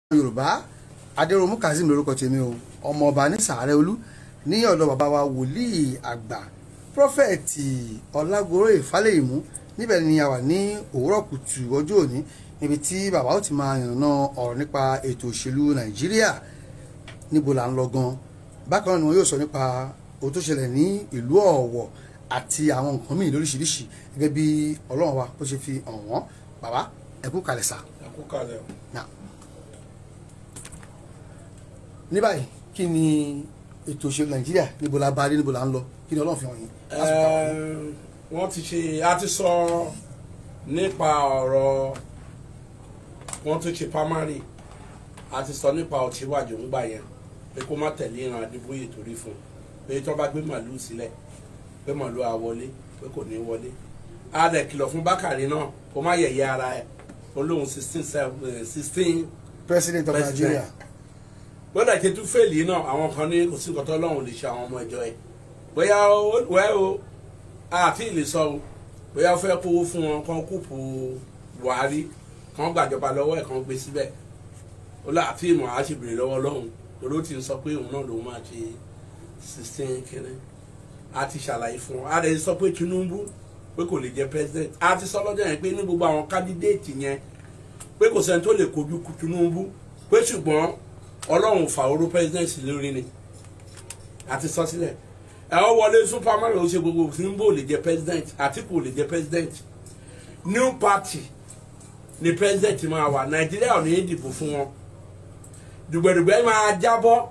yorùbá adéròmù kazeem lórúkọ tèmi o ọmọọba ní sàárẹ̀ olú ní ọ̀dọ̀ bàbá wa wòlíì àgbà prọfẹ̀tì ọlágoró ìfálẹ̀yìmú níbẹ̀ ni a wà ní òwúrọ̀ kùtù ọjọ́ òní níbi tí bàbá ó ti máa yànnà ọ̀rọ̀ nípa ètò òṣèlú nàìjíríà níbo là ń lọ gan bákan náà ni wọn yóò sọ nípa ohun tó ṣẹlẹ̀ ní ìlú ọ̀wọ̀ àti àwọn nǹkan míì lóríṣiríṣi gẹ́gẹ́ bí ọlọ́run wa bó ṣe fi hàn wọ́n bàbá ẹ kú kalẹ̀ sá. ẹ kú kalẹ̀ o. Now, ní báyìí kí ni ètò òṣèlú nàìjíríà níbo la bá dé níbo la ń lọ kí ni ọlọ́run fi hàn yín. Ẹ̀ẹ́m, wọ́n ti ṣe a ti sọ nípa ọ̀rọ̀ wọ́n tún ṣe primary a ti sọ nípa Ọ̀tìwájú ńgbà yẹn pé kó má tẹ̀lé ìran Adébóyè torí fún un pé tí wọ́n bá gbé màlúù sílẹ̀ pé màlúù á wọlé pé kò ní wọlé a dẹ̀ kìlọ̀ fún Bákàrí náà kó má yẹ̀yẹ́ ara ẹ̀ olóhùn sixteen sixteen president of President. nigeria gbọ́dọ̀ ṣe tún fèlì náà àwọn kan ní kò sí nǹkan tó lọ́hùn lè ṣe àwọn ọmọ ìjọ ẹ̀ bóyá ó wẹ́ o àti ìlè sọ o bóyá ó fẹ́ kówó fún wọn kán kúùpù Buhari kán gbàjọba lọ́wọ́ ẹ̀ kán gbé síbẹ̀ ó là àti ìmọ̀ àá ṣe bèrè lọ́wọ́ lọ́hùn torí ó ti ń sọ pé òun náà lòun máa ṣe sixteen kínní a ti ṣàlàyé fún wọn a lè sọ pé Tinubu pé kò lè jẹ president a ti sọ lọ́jọ́ yẹn pé ní gbogbo àwọn kandidate yẹn pé kò sẹ́ni tó lè kojú Tinubu pé ṣùgbọ́n ọlọ́run fàwọ́rọ́ president lórí ni àti sọ sílẹ̀ ẹ ọ wọlé superman ló ṣe gbogbo Tinubu ò lè jẹ president Àtíkù ò lè jẹ president new party ni president máa wà Nàìjíríà ò ní í dìbò fún wọn dùgbẹ̀dùgbẹ̀ máa jábọ́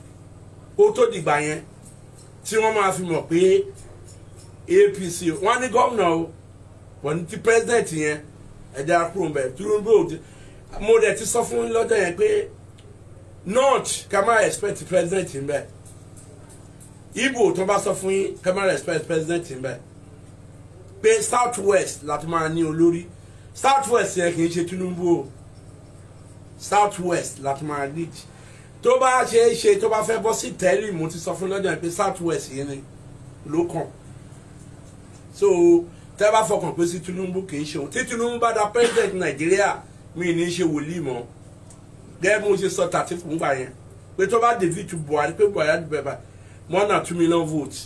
ó tó dìgbà yẹn tí wọ́n máa fi mọ̀ pé APC wọ́n ní gómìnà o wọ́n ní ti president yẹn ẹ̀dá kúrò ń bẹ̀ Tinubu ò ti mo dẹ̀ ti sọ fún yín lọ́jọ́ yẹn pé north ká má expect president ń bẹ Igbo tó bá sọ fún yín ká má expect president ń bẹ pé south west láti máa ní olórí south west yẹn kì í ṣe Tinubu o south west láti máa lead tó bá ṣe é ṣe tó bá fẹ́ bọ́ sí tẹ́lẹ̀ mo ti sọ fún lọ́jọ́ yẹn pé south west yẹn ni ló kàn so tẹ́ bá fọkàn pé sí Tinubu kì í ṣe òun tí Tinubu bá da president Nàìjíríà mi ní í ṣe wòlíì mọ́ gẹ́gẹ́ bí mo ṣe sọ tàtí fún gbà yẹn pé tó bá david tu buhari pé buhari á dìbẹ̀ bá more than two million votes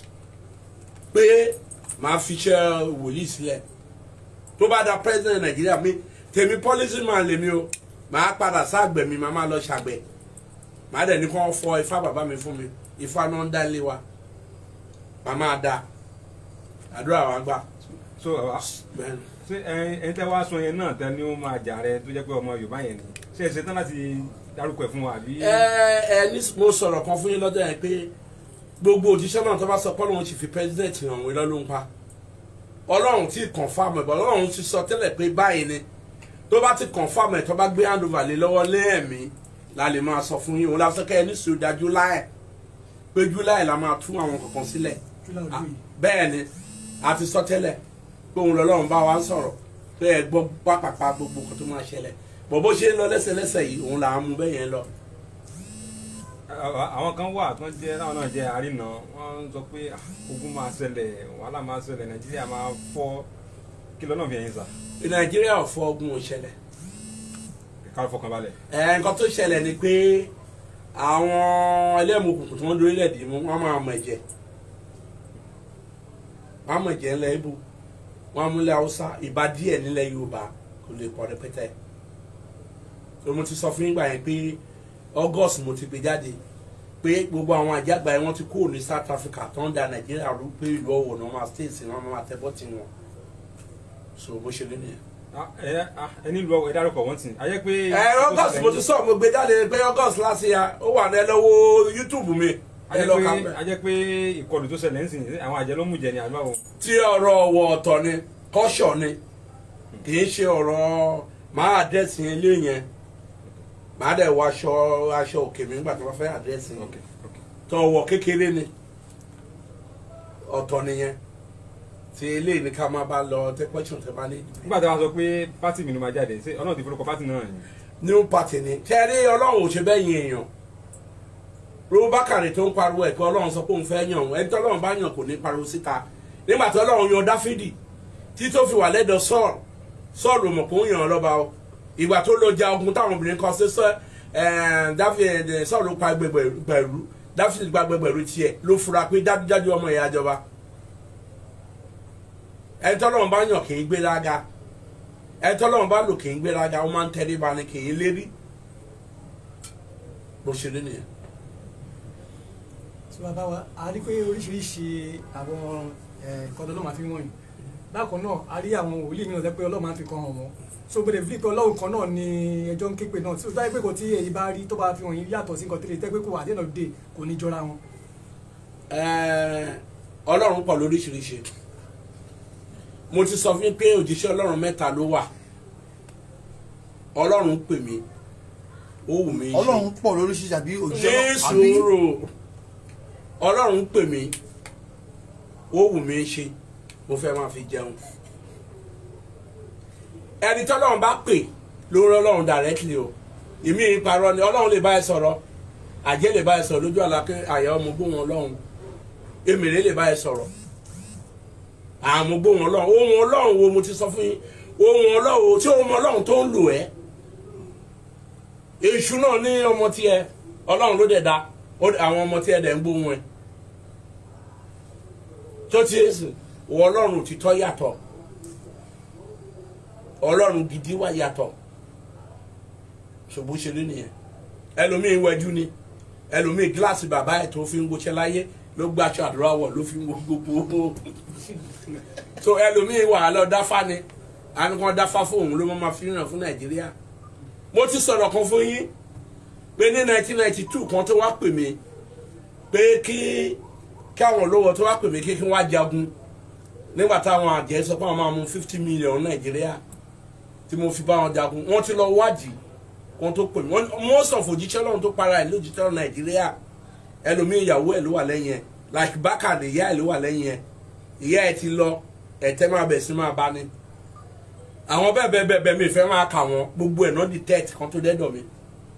pé màá fi iṣẹ́ wòlíì sílẹ̀ tó bá da president nàìjíríà mi tèmi policy man lèmi o màá padà sáàgbẹ̀ mi màá máa lọ ṣàgbẹ̀ màá dẹ̀ ní kó fọ ifá bàbá mi fún mi ifá náà ń dá ilé wa màá máa da àdúrà wa gbà so àwa bẹ́ẹ̀ ni. ṣé ẹ ẹ tẹ wá sọ yẹn náà tẹ ni ó máa jà rẹ tó jẹ́ pé ọmọ yorùbá yẹn ni ṣé ẹ ṣetán láti dárúkọ ẹ fún wa àbí. ẹ ẹ ní mo sọ̀rọ̀ kan fún yín lọ́jọ́ yẹn pé gbogbo òjíṣẹ́ náà tó bá sọ pé ọlọ́run ti fi president hàn wọ́n lọ́lọ́ ń pa ọlọ́run ti confam ẹ̀ bọ́ ọlọ́run ti sọ tẹ́lẹ̀ pé báyìí ni tó bá ti confam ẹ̀ tó bá gbé handover lé lọ́wọ́ lẹ́ẹ̀mí la lè máa sọ fún yín òun la sọ kẹ́ ẹ ní sùúrù july pé july la máa tún àwọn kankan sílẹ̀ Ah, bẹ́ẹ̀ ni a ti sọ tẹ́lẹ̀ pé òun lọ́lọ́run bá wa ń sọ̀rọ̀ pé ẹ gbọ́ pápápá gbogbo kan tó máa ṣẹlẹ̀ bọ̀ bó ṣe ń lọ lẹ́sẹ̀lẹ́sẹ̀ yìí òun là ń mú bẹ́ẹ̀ yẹn lọ. Àwa- àwọn kan wà tó ń jẹ táwọn náà jẹ àrínà wọn sọ pé ah, ogun máa ṣẹlẹ̀ wàhálà máa ṣẹlẹ̀ nàìjíríà máa fọ́ kí lọ́nà fi ẹ̀yìn sà nàìjíríà ò fọ ogun ò ṣẹlẹ̀ ká fọkàn balẹ̀. ẹ nǹkan tó ṣẹlẹ̀ ni pé àwọn ẹlẹ́mùkùnkùn tí wọ́n lórílẹ̀‐èdè mú wọ́n máa mọ ẹ̀jẹ̀ wọ́n á mọ ẹ̀jẹ̀ ńlẹ̀ ibo wọ́n á múlẹ̀ haúsá ìbá díẹ̀ nílẹ̀ yorùbá kò lè pọ̀ rẹpẹtẹ tó mo ti sọ fún yín gbà yẹn pé august mo ti gbé jáde pé gbogbo àwọn àjàgbá yẹn wọ́n ti kúrò ní south africa tó ń da nàìjíríà rú pé ìlú ọ̀wọ̀ náà máa states náà máa tẹ́ bọ́tì wọn so bó ṣe rí nìyẹn. Ah, ẹ ah, ẹ nílùú ẹ dárúkọ wọn tì ayé pé. ẹ august mo ti sọ mo gbé jáde pé august last year ó wà ní ẹ lọ wo youtube mi ẹ ayé lọ kà pé mẹ. ayé pé ìkọlù tó ṣẹlẹ̀ ń sìn àwọn àjẹ ló mú jẹ ní àgbà wo. tí ọ̀rọ̀ ọ̀wọ̀ ọ̀tọ̀ ni kọ́ṣọ̀ ni kì í ṣe ọ̀rọ̀ máa àdẹ́sì ilé yẹn máa dẹ̀ wọ aṣọ aṣọ òkè mi nígbà tí wọ́n fẹ́ àdẹ́sì yẹn ok ok tó ọwọ́ kékeré ni ọ̀tọ̀ nìyẹn tí eléyìí ni ká máa bá lọ tẹ́ question tẹ́ bá ní. nígbà tí wọn sọ pé pátì mi ló máa jáde ṣé ọlọ́run ti forúkọ pátì náà ni. new party ni tẹ́rí ọlọ́run ò ṣe bẹ́ẹ̀ yin èèyàn ro bákàrẹ̀ tó ń pariwo ẹ̀ pé ọlọ́run sọ pé òun fẹ́ yàn òun ẹni tí ọlọ́run bá yàn kò ní pariwo síta nígbà tí ọlọ́run yan dáfídì tí tó fi wà lẹ́dọ̀ sọ́ọ̀lù sọ́ọ̀lù mọ̀ pé ó yàn án lọ́ba o ìgbà tó lọ ja ogun táwọn obìnrin kan ṣe sọ dáfídì sọ̀rọ̀ pa gbẹgbẹ̀rú dáfídì pa gbẹgbẹ̀rú tiẹ̀ ló fura pé dájúdájú ọmọ ìyá jọba ẹni tọ́lọ́run bá yàn kì í gbéraga ẹni tọ́lọ́run bá lò kì í gbéraga ó máa ń tẹríba ni kì í lérí bó ṣe rí nìyẹn. tí bàbá wa a rí pé oríṣiríṣi àwọn nǹkan tó máa fi wọ̀nyí bákan náà a rí àwọn wòlíì mìíràn tẹ́ pé ọlọ́run máa ń fi kan hàn wọ́n so gbọdọ̀ fi pé ọlọ́run kan náà ni ẹjọ́ ń ké pé náà tí ó dájú pé kò tí èyí bá rí tó bá fi wọ̀nyí yàtọ̀ sí nǹkan tẹ́lẹ̀ tẹ́ pé kò wà dé náà dé kò ní jọra wọn. ọlọ́run pọ̀ lóríṣiríṣi mo ti sọ fún yín pé òjíṣẹ́ ọlọ́run mẹ́ta ló wà ọlọ́run pè mí ó wù mí ṣe ọlọ́run pọ̀ lóríṣiríṣi àbí ní òjíṣẹ́ àbí sùúrù ọlọ́run pè mí ó wù mí ṣe mo fẹ́ máa fi jẹun ẹni tọ́lọ́run bá pè ló ń rán ọlọ́run directly o èmi ìparọ́ ni ọlọ́run lè bá ẹ sọ̀rọ̀ àjẹ́ lè bá ẹ sọ̀rọ̀ lójú àlàkẹ́ àyà ọmọ gbóhùn ọlọ́run èmèrè lè bá ẹ sọ̀rọ̀ àmọ́ gbóhùn ọlọ́run ohun ọlọ́run wo mo ti sọ fún yín ohun ọlọ́run tí ohun ọlọ́run tó ń lò ẹ́ èṣù náà ní ọmọ tiẹ̀ ọlọ́run ló dẹ̀ da ó dẹ̀- àwọn ọmọ tiẹ̀ dẹ̀ ń gbóhùn ẹ̀ tó ti ẹ̀ sìn wọ ọlọ́run òtítọ́ yàtọ̀ ọlọ́run gidi wà yàtọ̀ ṣùgbọ́n ṣe rí nìyẹn ẹlòmíín wẹjú ni ẹlòmíín gíláàsì bàbá ẹ̀ tó fi ń gbóṣẹ́ láyé ló gbàṣọ àdúrà wọ̀ ló fi ń wo gbogbo so ẹlòmíín wà á lọ dáfá ni àníkan dáfá fún òun ló máa fi ràn fún nàìjíríà mo ti sọ̀rọ̀ kan fún yín pé ní 1992 kan tó wá pè mí pé kí kí àwọn olówó tó wá pè mí kí kí wọ́n á jagun nígbà táwọn àjẹ́ sọ pé àwọn máa mú 50 million nàìjíríà tí mo fi bá wọn jagun wọ́n ti lọ wádìí kan tó pè mí wọ́n mọ́ sọ̀fọ̀ òjíṣẹ́ lọ́run tó para ẹ̀ lójútẹ́ lọ́run nàìjíríà ẹlòmíì ìyàwó ẹ̀ ló wà lẹ́yìn ẹ̀ like bákà ní ìyá ẹ̀ ló wà lẹ́yìn ẹ̀ ìyá ẹ̀ ti lọ ẹ̀tẹ́ máa bẹ̀ sí máa bá ní àwọn bẹ́ẹ̀ bẹ́ẹ̀ bẹ́ẹ̀ bẹ́ẹ̀ mi fẹ́ máa kà wọ́n gbogbo ẹ̀ náà detect kan tó dẹ́dọ̀ mi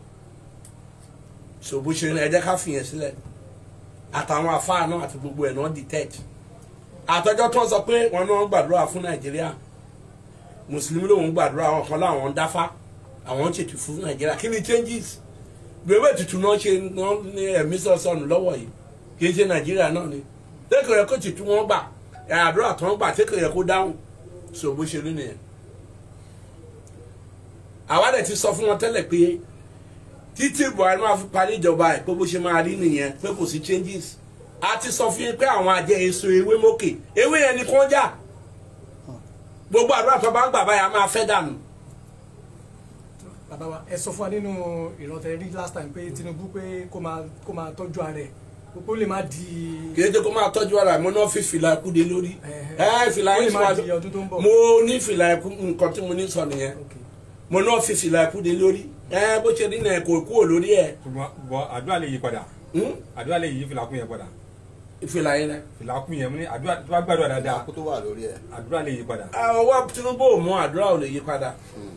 so bó ṣe ẹ jẹ́ ká fìyẹn sílẹ̀ àtàwọn afáà náà àti gbogbo ẹ̀ náà detect àtọ́jọ́ tó ń sọ pé wọn náà ń gbàdúrà fún nàìjíríà mùsùlùmí lòun gbàdúrà àwọn kan láwọn ń dáfá àwọn ń ṣètò fún nàìjíríà kí ni changes gbèwé tutù náà ṣe náà ní ẹ̀mí sọ̀sọ̀nù lọ́wọ́ yìí kì í ṣe nàìjíríà náà ni tẹ́kọ̀ yẹ kó tutù wọn gbà ẹ̀ àdúrà tó ń gbà tẹ́kọ̀ yẹ kó dáhùn so bó ṣe rí nìyẹn àwa dẹ̀ ti sọ fún wọn tẹ́lẹ̀ pé títí buhari máa fi parí ìjọba ẹ̀ pé bó ṣe máa rí nìyẹn pé kò sí changes a ti sọ fún yín pé àwọn àjẹ èso ewé mókè ewé yẹn ni kò ń jà gbogbo àdúrà tó bá ń gbà báyà máa fẹ́ dànù bàbá wa ẹ sọ fún wa nínú ìrántẹ rí last time pé tinubu pé kó máa kó máa tọ́jú ara ẹ̀ kó lè má di. kì í ṣe kó máa tọ́jú ara mo náà fi fìlà ikú de lórí ẹ fìlà ó lè yín má sọ di ọdún tó ń bọ̀. mo ní fìlà ikú nǹkan tí mo ní sọ nìyẹn Okay. mo náà fi fìlà ikú de lórí ẹ bó ṣe rí nìyẹn kò kúrò lórí ẹ ṣùgbọ́n bọ́ àdúrà lè yí padà Hmm? àdúrà lè yí fìlàkùn yẹn padà fìlà yín rẹ. fìlàkùn yẹn mo ní àdúrà tó bá gbàdúrà dáadáa kó tó wà lórí ẹ̀. àdúrà lè yí padà. ọwọ́ tinubu ò mú àdúrà ò lè yí padà.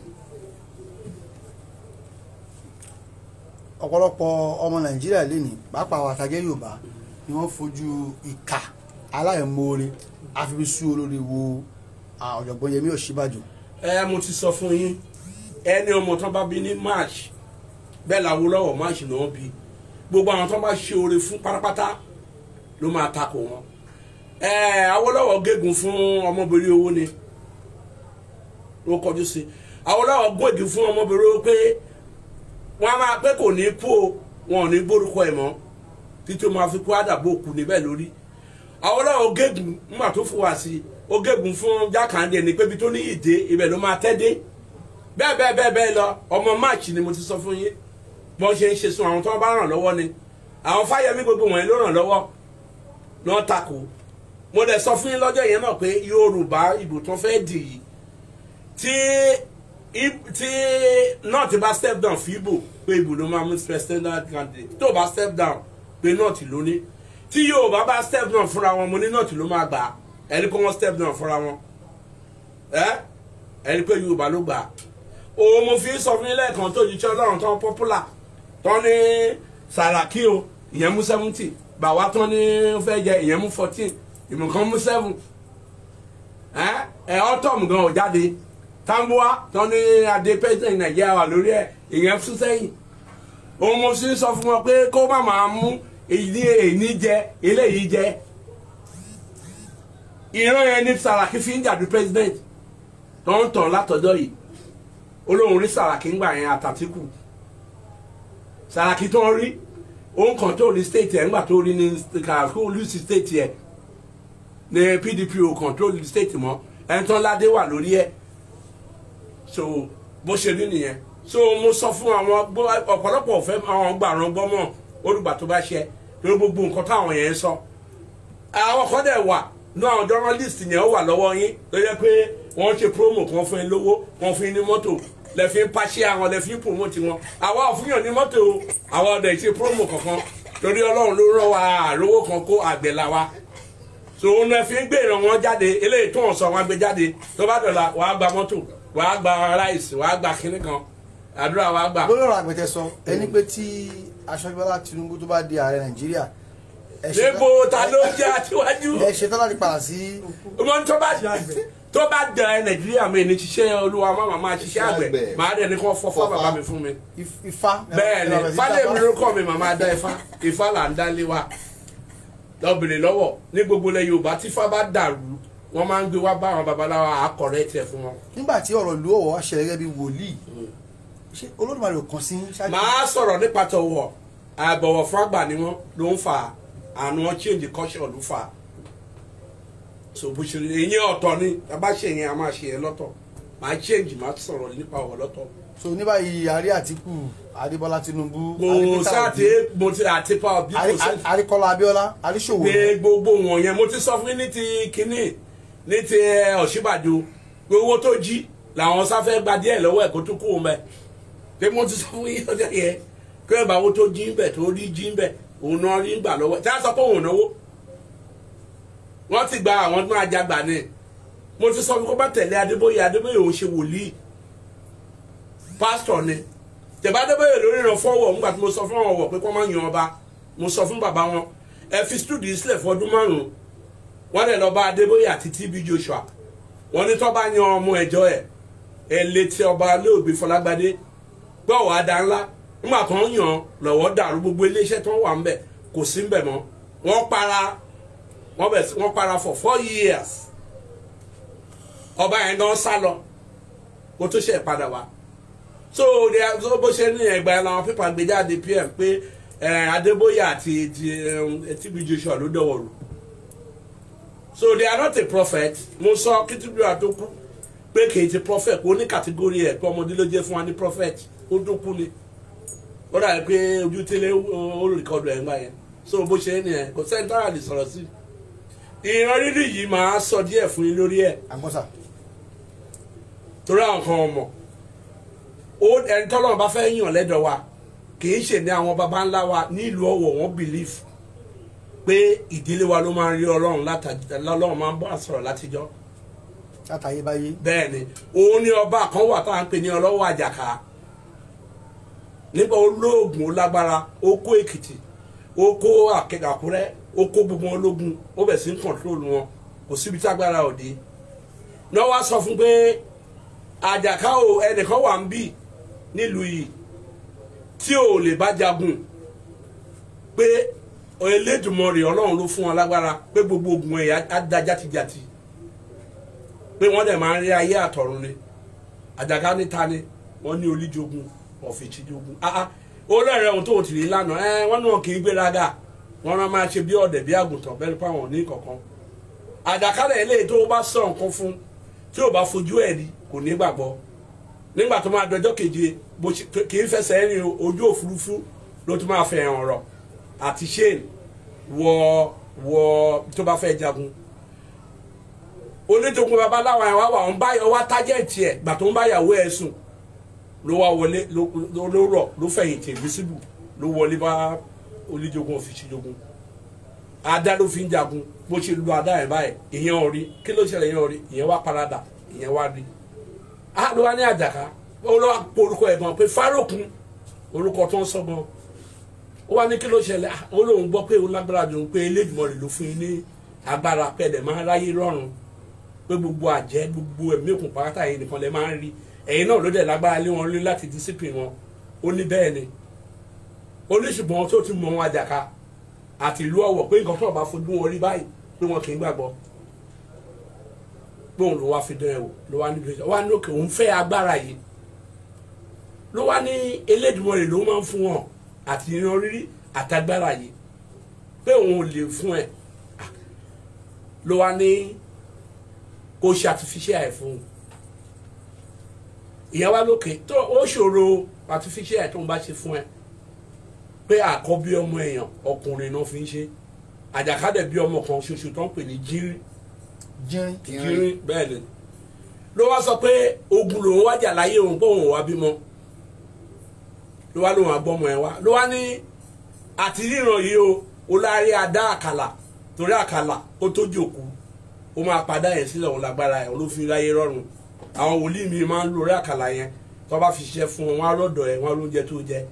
ọ̀pọ̀lọpọ̀ ọmọ nàìjíríà lénìí pàápàá àwọn àtàjẹ́ yorùbá ni wọ́n fojú ìkà aláìmoore àfibisú olórí wo ah, ọ̀jọ̀gbọ́n yẹmí ọ̀ṣíbàjò ẹ mo ti sọ fún yín ẹni ọmọ tán bá bí ní march bẹ́ẹ̀ làwọn lọ́wọ́ march náà bí gbogbo àwọn tán bá ṣe oore fún pátápátá ló máa takò wọn ẹ Awólọ́wọ̀ gégùn fún ọmọbìnrin owó ni ló kọjú sí Awólọ́wọ̀ gbòdì fún ọmọbìnrin owó pé wọn a máa pé kò ní kú o wọn ò ní gbórúkọ ẹ̀ mọ́ títí o máa fi kú àdàbò kù níbẹ̀ lórí Awólọ́wọ̀ gégùn nígbà tó fún wa sí ó gégùn fún Jákàndé ní pé ibi tó ní ìdè ibẹ̀ ló máa tẹ́ dé bẹ́ẹ̀ bẹ́ẹ̀ bẹ́ẹ̀ bẹ́ẹ̀ lọ ọmọ march ni mo ti sọ fún yín bọ́n ṣe ń ṣe sun àwọn tó bá ràn lọ́wọ́ ni àwọn fáyemí gbogbo wọ̀nyí ló ràn lọ́wọ́ lọ́n takò mo dẹ̀ sọ fún yín lọ́jọ́ yẹn náà pé yorùbá ìbò tó fẹ́ dì yìí tí ib- tí náà ti bá step down fún ìbò pé ìbò ló máa mú president candidate tó bá step down pé náà ti lóní tí yorùbá bá step down fúnra wọn mo ní náà ti ló máa gbà á ẹni pé wọ́n step down fúnra wọn ẹ ẹni pé yorùbá ló gbà á òun mo fi sọ fún yín lẹ́ẹ̀kan tó jíjẹ́ ọlọ́run tán popular tán ní sàràkí o ìyẹn mú seventy bàwá tán ní fẹ́ jẹ ìyẹn mú fourteen ìmùkan mú seven ẹ ẹ autumn gan ò jáde tambuwa tán ní adé president nàìjíríà wà lórí ẹ ìyẹn fún sẹ́yìn òun mo sì ń sọ fún wọn pé kó má máa mú èyí èyí jẹ eléyìí jẹ ìran yẹn ní Sàràkí fi ń jàdú president tó ń tàn látọjọ́ yìí olóhùn rí Sàràkí ń gbà yẹn àtàtìkù Sàràkí tó ń rí òun kàn tó rí state ẹ̀ ńgbà tó rí ní kàkó lùsì state ẹ̀ ní PDP ò control state mọ́ ẹni tán ládé wà lórí ẹ̀ so bó ṣe rí nìyẹn so mo sọ fún àwọn gbọ́- ọ̀pọ̀lọpọ̀ ọ̀fẹ́ àwọn gbàrán gbọ́mọ̀ olùgbà tó bá ṣe lórí gbogbo nǹkan táwọn yẹn ń sọ àwọn kan dẹ̀ wà ní àwọn journalist yẹn ó wà lọ́wọ́ yín tó yẹ pé wọ́n ṣe promo kan fún yín lówó wọ́n fún yín ní mọ́tò lẹ́fí ń pàṣẹ àwọn lẹ́fí ń promote wọn àwa ò fúnyàn ní mọ́tò o àwa ọ̀dẹ̀ ṣe promo kankan torí ọlọ́run ló rán wa àrówó kan kó àgbẹ̀ la wa so òun náà fi ń gbé ìran wọn jáde eléyìí tó ń sọ wọn gbé jáde tó bá dọ̀la wàá gba mọ́tò wàá gba ráìsì wàá gba kinní kan àdúrà wàá gbà. lórí ọ̀rọ̀ àgbẹ̀tẹ̀ sọ ẹni pé tí aṣọ́jú Bọ́lá Tinubu tó bá di ààrẹ Nàìjíríà ẹ ṣetán- níbo ta ló jẹ́ àtiwájú ẹ ṣetán láti padà sí ọmọ tó bá tó bá dẹ ẹ nàìjíríà mi ní ṣiṣẹ́ olúwa má màmá ṣiṣẹ́ àgbẹ̀ àgbẹ̀. màá dẹ̀ ní kó fọ́fọ́ Fọ́fá. bàbá mi fún mi. if- Ifá bẹ́ẹ̀ ni ẹ bẹ̀rẹ̀ sí fálẹ̀ mi sábà. ló kọ́ mi màmá dá ifá ifá là ń dálé wa lọ́bìnrin lọ́wọ́ ní gbogbo ilẹ̀ yorùbá tí ifá bá dàrú wọ́n máa ń gbé wá bá àwọn babaláwa àkọ̀rẹ́ tiẹ̀ fún wọn. nígbà tí ọ̀rọ̀ ìlú Ọ̀wọ̀ wá ṣẹlẹ̀ gẹ́gẹ́ bí wòlíì ṣé Olódùmarè ò kàn sí ṣáájú màá sọ̀rọ̀ nípa tọ̀wọ̀ àbọ̀wọ̀ fún àgbà ni wọ́n ló ń fa àánú wọn change culture ló fà á so bó ṣe ìyẹn ọ̀tọ̀ ni tá a bá ṣe yẹn a máa ṣe yẹn lọ́tọ̀ màá change màá sọ̀rọ̀ nípa ọ̀wọ̀ lọ́tọ̀ so ní báyìí àrí Àtíkù Adébọ́lá Tinubu kò sáàtì mo ti àti pa òbí kò sí àríkọ́lá Abíọ́lá àríṣòwò pé gbogbo wọn yẹn mo ti sọ fún yín ní ti kínní ní ti ẹ, Ọ̀ṣínbàjò pé owó tó jí làwọn sáfẹ́ gba díẹ̀ lọ́wọ́ ẹ̀ kó tún kú òun bẹ́ẹ̀ pé mo ti sọ fún yín ọjọ́ yẹn pé ẹ̀ bá owó tó jí ń bẹ̀ tó rí jí ń bẹ̀ òun náà rí gbà lọ́wọ́ ẹ̀ tí a sọ pé òun ò náwó wọ́n ti gba àwọn tó máa jagbà ni mo ti sọ fún kó bá tẹ̀lé Adébóyè Adébóyè òun ṣe wòlíì pásítọ̀ ni tẹ̀bá Adébóyè lórí ìran fọ́wọ́ nígbà tí mo sọ fún àwọn ọ̀wọ̀ pé kó má yan ọba mo sọ fún bàbá wọn ẹ fi stúdìí sílẹ̀ fọdún márùn-ún wọ́n lè lọ bá Adébóyè àti TB Joshua wọ́n ní tó bá yan ọmọ ẹ̀jọ́ ẹ̀ ẹ̀ létí ọba olóògbé Fọlágbádé gbọ́ wàá da ńlá nígbà tó ń yàn lọ́wọ́ dàrú gbogbo iléeṣẹ́ tó ń wà ńbẹ̀ kò sí ńbẹ̀ mọ́ wọ́n para wọ́n bẹ̀ sí wọ́n para for four years ọba yẹn gan sá lọ kó tó ṣe padà wá so they are so bó ṣe ní ẹgbàá ẹ làwọn pípa gbé jáde pm pé ẹ Adébóyè àti ti ẹ TB Joshua ló dọwọ́ rù so they are not a prophet mo sọ kìtìbíà tó kú pé kì í ti prophet kò ní kàtígórì ẹ pé ọmọdé ló jẹ fún wa ní prophet ó tó kú ni ó dàbí pé ojú tẹ́lẹ̀ ó rìkọdù ẹ̀ ń gbà yẹn so bó ṣe ní ẹ kò sẹ́ńtárà lè sọ̀rọ̀ sí ìran rírì yìí máa sọ díẹ̀ fún yín lórí ẹ̀ àgbọ̀sà torí àwọn kan ọmọ ó ẹni tọ́lọ́run bá fẹ́ yàn lẹ́dọ̀ wa kì í ṣe ní àwọn baba ńlá wa nílùú Ọ̀wọ̀ wọn believe pé ìdílé wa ló máa ń rí Ọlọ́run látàjọ lọ́lọ́run máa ń bá sọ̀rọ̀ látijọ́ látàyébáyé bẹ́ẹ̀ ni òun ni ọba kan wà tá à ń pè ní ọlọ́wọ́ àjàká nígbà olóògùn ó lágbára ó kó èkìtì ó kó Àkẹ- àkúrẹ́ ó kó gbogbo wọn lógun ó bẹ̀ sí ń kọ̀ntrol wọn kò síbi tágbára òde náà wá sọ fún pé àjàká o ẹnìkan wà ń bì nílùú yìí tí ò lè bá jagun pé Elédùmarè Ọlọ́run ló fún wọn lágbára pé gbogbo ogun ẹ̀yà á da játijàti pé wọ́n dẹ̀ máa ń rí ayé àtọ̀run ni àjàká níta ni wọ́n ní olíjogun ọ̀fìtìjogun ah ah olóòrè ohun tó ti rí lánàá ẹ wọ́n náà kì í gbéraga wọ́n náà máa ṣe bí ọ̀dẹ̀ bí àgùntàn bẹ́ẹ̀ nípa wọn ní kankan àjàkálẹ̀ eléyìí tó bá sọ nǹkan fún tí ò bá fojú ẹ̀ rí kò ní gbàgbọ́ nígbà tó máa dọjọ́ keje bó ṣe kì í fẹsẹ̀ rìn ojú òfurufú ló tún máa fẹ̀hàn ọ̀rọ̀ àti shane wọ wọ tó bá fẹ́ jagun onítogun babaláwa yẹn wá wà ń báyọ̀ wá tájẹ̀tì ẹ̀ gbà tó ń bá yàwó ẹ̀ sùn ló wá wọlé ló ló ló rọ̀ ló fẹ̀yìntì invisible ló wọlé bá oníjogun òfìsíjogun adá ló fi ń jagun bó ṣe lu adá yẹn báyìí ìyẹn ò rí kí ló ṣẹlẹ̀ ìyẹn ò rí ìyẹn wá parada ìyẹn wá rí a ló wá ní àjàká ó lọ́ wá pé orúkọ ẹ̀ gan pé fáròkun orúkọ tó ń sọ gan ó wá ní kí ló ṣẹlẹ̀ ah, ó lóun gbọ́ pé òun lágbára jù pé Elédùmarè ló fún yín ní agbára pẹ̀lẹ́ máa ń ráyé rọrùn pé gbogbo àjẹ́ gbogbo ẹ̀mí òkun pátá yìí nìkan lẹ máa ń rí ẹ̀yin náà ló dẹ̀ lágbára lé wọn lé láti discipline wọn ó ní bẹ́ẹ̀ ni oníṣùgbọ́n tó ti mọ wọn àjàká àti ìlú ọ̀wọ̀ pé nǹkan tó bá fojú wọn rí báyìí pé wọn kì í gbàgbọ́ pé òun ló wá fi dán ẹ wò ló wá níbi ìjọba wá ní òkè òun fẹ́ agbára yìí ló wá ní Elédùmarè ló máa ń fún wọn àti ìran rírí àtagbára yìí pé òun ò lè fún ẹ ló wá ní kó ṣe artificial ẹ fún un ìyẹn wá lókè tó ó ṣòro artificial ẹ tó ń bá ṣe fún ẹ pé àkọ́bí ọmọ èèyàn ọkùnrin náà fi ń ṣe àjàkádẹ̀ bí ọmọ kan ṣoṣo tó ń pè ní jírí jírin jírí bẹ́ẹ̀ ni ló wá sọ pé ogun lòun wájà láyé òun pé òun ò wá bímọ ló wá lóun àgbọ́mọ ẹ wá ló wá ní àti ríran yìí o ó lárí adá àkàlà torí àkàlà ó tó jòkú ó máa padà yẹn sílẹ̀ òun lágbára ẹ̀ ló fi ráyé rọrùn àwọn wòlíì mi máa ń lo orí àkàlà yẹn tó bá fi ṣiṣẹ́ fún wọn wọn á lọ́dọ̀ ẹ̀ wọn á lóúnjẹ tó jẹ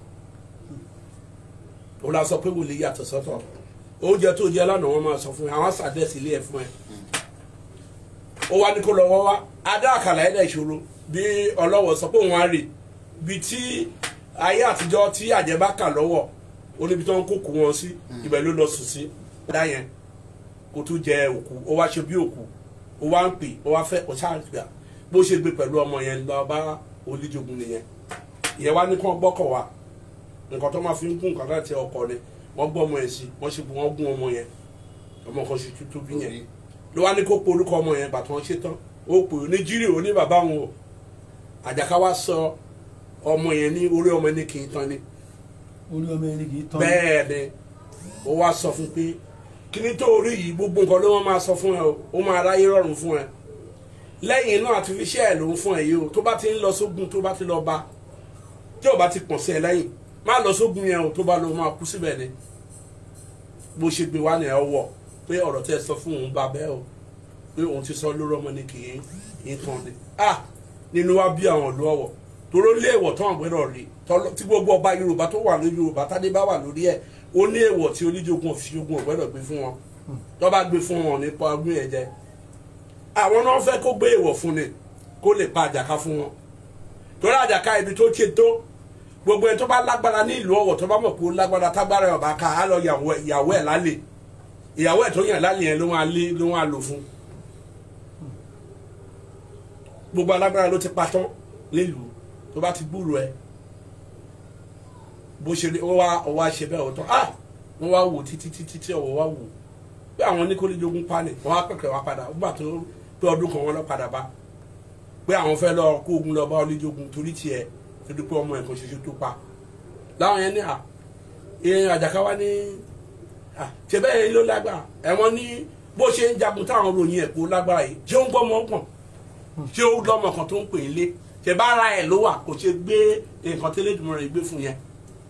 ó la sọ pé wòlíì yàtọ̀ sọ́tọ̀ oúnjẹ tó jẹ lánàá wọn máa sọ fún ẹ àwọn sàdẹ́sì ilé ẹ̀ fún ẹ ó wá ní kó lọ wọ́ wá adá àkàlà ẹ̀ dẹ̀ ìṣòro bí ọlọ́wọ̀ sọ pé òun á rè bí tí ayé àtijọ́ tí àjẹ́ bá kà lọ́wọ́ ó níbi tó ń kókò wọn sí ibẹ̀ ló lọ sùn sí dá yẹn kó tó jẹ òkú ó wá ṣe bí òkú ó wá ń pè ó wá fẹ́ ó ṣáà gbà bó ṣe gbé pẹ̀lú ọmọ yẹn lọ bá oníjogun nìyẹn ìyẹn wá ní kí wọ́n gbọ́kọ̀ wá nǹkan tó máa fi ń gún nǹkan láti ọkọ ni wọ́n gbọ́ ọmọ yẹn sí wọ́n ṣe wọ́n gún ọmọ yẹn ọmọ kan ṣe tuntun bí yẹn ló wá ní kó pe orúkọ ọmọ yẹn bàtà wọn ṣe tán ó pè ó ní jírí ó ní bàbá wọn o àjàká wá sọ ọmọ yẹn ní orí ọmọ ní kì í tán ni orí ọmọ ẹni kì í tán bẹ́ẹ̀ ni ó wá sọ fún pé kí ni tó orí yìí gbogbo nǹkan ló wọ́n máa sọ fún ẹ o ó máa ráyé rọrùn fún ẹ lẹ́yìn náà àti fi ṣẹ́ ẹ̀ ló ń fún ẹ yìí o tó bá ti ń lọ sógun tó bá ti lọ bá tí ò bá ti pọ̀n sí ẹ lẹ́yìn má lọ sógun yẹn o tó bá lọ máa kú síbẹ̀ ni bó ṣe gbé wá ní ẹ wọ̀ pé ọ̀rọ̀ tẹ́ ẹ sọ fún òun bá bẹ́ẹ̀ o pé òun ti sọ lórí ọmọ ni kì í tán ni ah nínú wa bí àwọn ìlú ọ̀wọ̀ toró lé èèwọ̀ tó àwọn gbẹ́dọ̀ rí tọ́lọ́- tí gbogbo ọba yorùbá tó wà lórí yorùbá tádé bá wà lórí ẹ̀ ó ní èèwọ̀ tí oníjogun òfìjogun ò gbẹ́dọ̀ gbé fún wọn tó bá gbé fún wọn nípa ọdún yẹn jẹ àwọn náà fẹ́ kó gbé èèwọ̀ fún ni kó lè pa àjàká fún wọn torí àjàká ibi tó ti tó gbogbo ẹni tó bá lágbára ní ìlú ọ̀wọ̀ tó bá mọ̀ pé ó lágbára tágbára ẹ̀ ọ̀bá ká á lọ yàwó ẹ̀- ìyàwó ẹ̀ lálẹ́ ìyàwó ẹ̀ tó yàn lálẹ́ yẹn ló máa lé ló máa lò fún gbogbo alágbára ló ti patán nílùú tó bá ti gbúrò ẹ bó ṣe rí ó wá ó wá ṣe bẹ́ẹ̀ ọ̀tọ̀ ah wọ́n wá wò títí títí tí ọ̀wọ́ wá wò pé àwọn oníkólójógún pani wọ́n á pẹ̀kẹ́ wá padà ó gbà tó pé ọdún kan wọ́n lọ padà bá pé àwọn fẹ́ lọ kó ogun lọ bá oníjógun torí tiẹ̀ torí pé ọmọ ẹ̀kan ṣoṣo tó pa láwọn yẹn ní à ìyẹn àjàká wá ní à ṣe bẹ́ẹ̀ yẹn ló lágbára ẹ̀wọ̀n ní bó ṣe ń jagun táwọn ròyìn ẹ̀ kó lágbára yìí ṣé ó ń gbọ́ ọmọ ọkàn ṣé ó lọ́mọ kan tó ń pè é lé ṣe bá ara ẹ̀ ló wà kò ṣe gbé nǹkan tí Elédùmarè gbé fún yẹn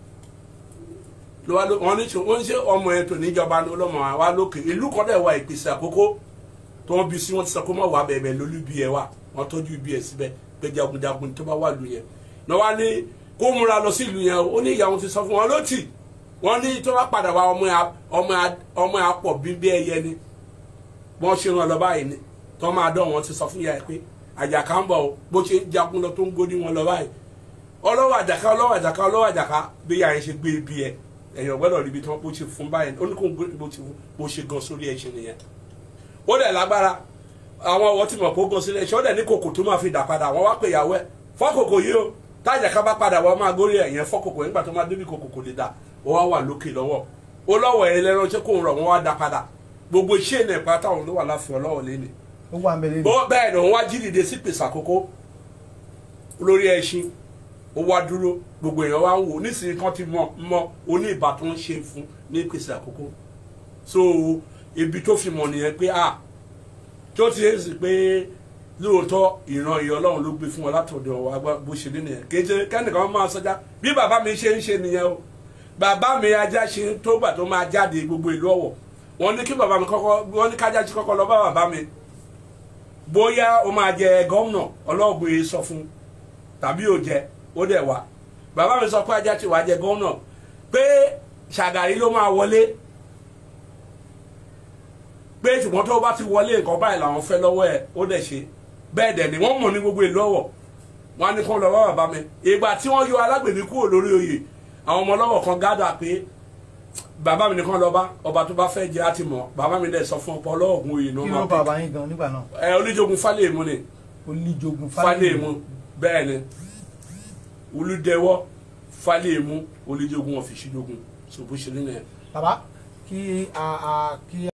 ló wá ló wọn ní wọ́n ní ṣe ọmọ ẹ̀ tó níjọba ló lọ́mọ wa lókè ìlú kan dẹ̀ wà ìpèsè àkókò tó wọ́n bí sí wọ́n ti sọ kó má wà bẹ̀ẹ̀ lólú bí ẹ wà wọ́n tọ́jú ibi ẹ̀ síbẹ̀ pé jagunjagun tó bá wà lù yẹn náà wá ní kó múra lọ sí ìlú yẹn o ó ní ìyàwó ti sọ fún wọn ló tì wọ́n ní tó bá padà wá ọmọ ẹ̀ ọmọ ẹ̀ ọmọ ẹ̀ apọ̀ bí bí ẹyẹ ni wọ́n ṣe ràn lọ báyìí ni tó máa dán wọn ti sọ fún ìyá ẹ pé àjàká ń bọ̀ o bó ṣe ń jagun lọ tó ń gódì wọn lọ báyìí ọlọ́wọ́ àjàká ọlọ́wọ́ àjàká ọlọ́wọ́ àjàká bí ìyá yẹn ṣe gbé ibi ẹ ẹ̀yàn gbọ́dọ̀ ríbi tí wọ́n bó ṣe fún báyìí ó ní kó bó ṣe bó ṣe gan sórí ẹṣin nìyẹn ó dẹ̀ lágbára àwọn ọwọ́ tí mo kó gan sílẹ̀ ṣé ó dẹ̀ ní kòkò tó máa fi dà padà wọ́n wá pè ìyàwó ẹ̀ fọ́kòkò yìí o tájàká bá padà wọ́n máa górí ẹ̀yẹn fọ́kòkò nígbà tó máa débi kòkò kò lè dà ó wá wà lókè lọ́wọ́ ó lọ́wọ́ ẹ̀ lẹ́rọ ṣé kò ń rọ̀ wọ́n wá dá padà gbogbo iṣẹ́ ìnà ìpátá òun ló wà láfi ọlọ́wọ́ lé ni ó wà mẹ́lẹ́ bó bẹ́ẹ̀ ni òun wá jí dìde sí pèsè àkókò lórí ẹṣin ó wá dúró gbogbo èèyàn wá ń wò nísìnyí kan ti mọ mọ oní ìbá tó ń ṣe fún ní pèsè àkókò so ibi tó fi mọ̀ nìyẹn pé a tó ti ń sìn pé lóòótọ́ ìran ìyá ọlọ́run ló gbé fún wọn látọ̀dọ̀ wa bó ṣe ní nìyẹn kéde kẹ́nìkan máa sọjá bí bàbá mi ṣe ń ṣe nìyẹn o bàbá mi ajá ṣe tó gbà tó máa jáde gbogbo ìlú ọ̀wọ̀ wọ́n ní kí bàbá mi kọ́kọ́ wọ́n ní kájá ti kọ́kọ́ lọ bá bàbá mi bóyá o máa jẹ gómìnà ọlọ́ọ̀gbìn sọ fún tàbí ò jẹ ó dẹ̀ wá bàbá mi sọ pé ajá ti wá jẹ gómìnà pé ṣàgàrí ló máa wọlé pé ṣùgbọ́n tó bá ti wọlé nǹkan báyìí làwọn fẹ́ lọ́wọ́ ẹ̀ ó dẹ̀ ṣe bẹ́ẹ̀ dẹ̀ ni wọ́n mọ̀ ní gbogbo ìlú ọ̀wọ̀ wọn á ní kó lọ bá bàbá mi ìgbà tí wọ́n yọ alágbèmí kúrò lórí oyè àwọn ọmọ ọlọ́wọ̀ kan gádà pé bàbá mi nìkan lọ bá ọba tó bá fẹ́ jẹ́ àti mọ̀ bàbá mi dẹ̀ sọ fún ọ̀pọ̀ ọlọ́ọ̀gùn oyè náà kí máa ló pè bàbá yín gan nígbà náà ẹ oníjogun fálẹ̀mú ni olíjogun fálẹ̀mú bẹ́ẹ̀ ni olùdẹwọ́ fálẹ̀mú olùjogun ọ̀fìsíjogun ṣòbó ṣe nínú ẹ̀. bàbá kí a a kí